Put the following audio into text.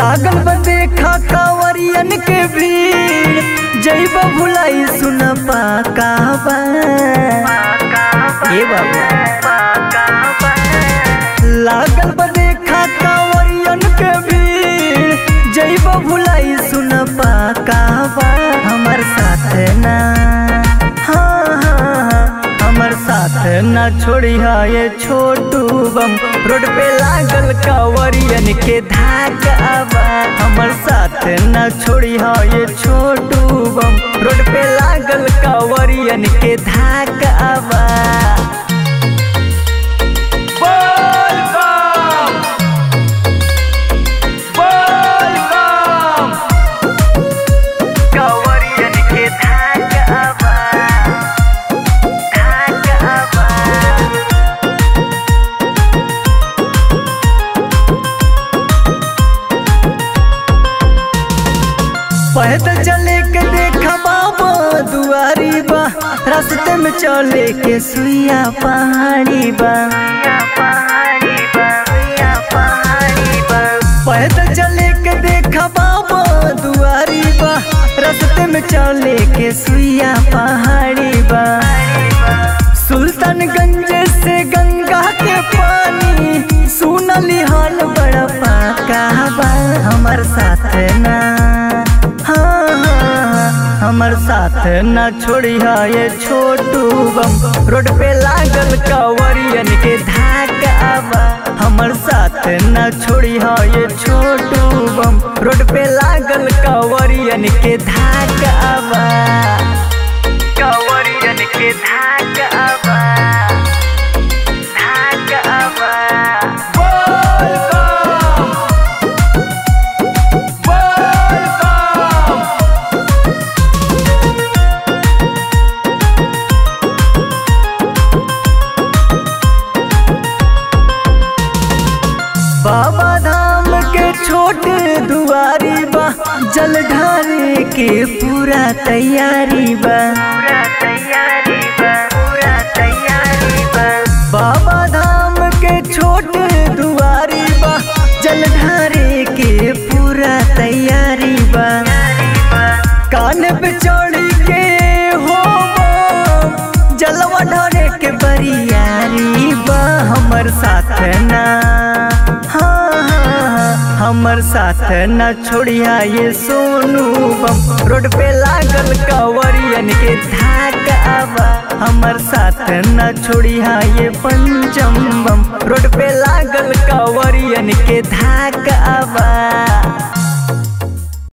लागल बा देखा कांवरियन के भीड़ जैब भुलाई सुन पाका बा ए बाबा लागल बा देखा कांवरियन के भीड़ जैब भुलाई सुन पाका बा हमर साथ ना हाँ हाँ हाँ हमर साथ ना छोड़ी ये छोटू बम रोड पे लागल कांवरियन के धाका बा हमर साथ ना छोड़ी ये छोटू बम रोड पे लागल कांवरियन के धाका बा बोल बम बोल बम कांवरियन के धाका बा धाका बा पैदल चले के देखा बाबा दुआरी बा रास्ते में चले के सुइया पहाड़ी बा पैदल चले के देखा बाबा दुआरी बा रास्ते में चले के सुइया पहाड़ी बा सुल्तानगंज से गंगा के पानी सुनली हाल बड़ा पाका बा हमर साथ ना हाँ हाँ हाँ, हमर साथ ना छोड़ी ये छोटू बम रोड पे लागल कांवरियन के धाका बा हमर साथ ना छोड़ी ये छोटू बम रोड पे लागल कांवरियन के धाका बा कांवरियन के धाका बा धाका बा बोल बम बोल बम बाबा धाम के छोट दुआरी बा जल ढारे के पूरा तैयारी बा बाबा धाम के छोट दुआरी बा जल ढारे के पूरा तैयारी बा कान पे चढ़ के हो बम, जलवा ढारे के बरियारी बा हमर साथ ना हाँ हाँ हाँ, हमर साथ न छोड़िया ये सोनू बम रोड पे लागल कांवरियन के धाका बा हमर साथ न छोड़िया ये पंचम बम रोड पे लागल कांवरियन के धाका बा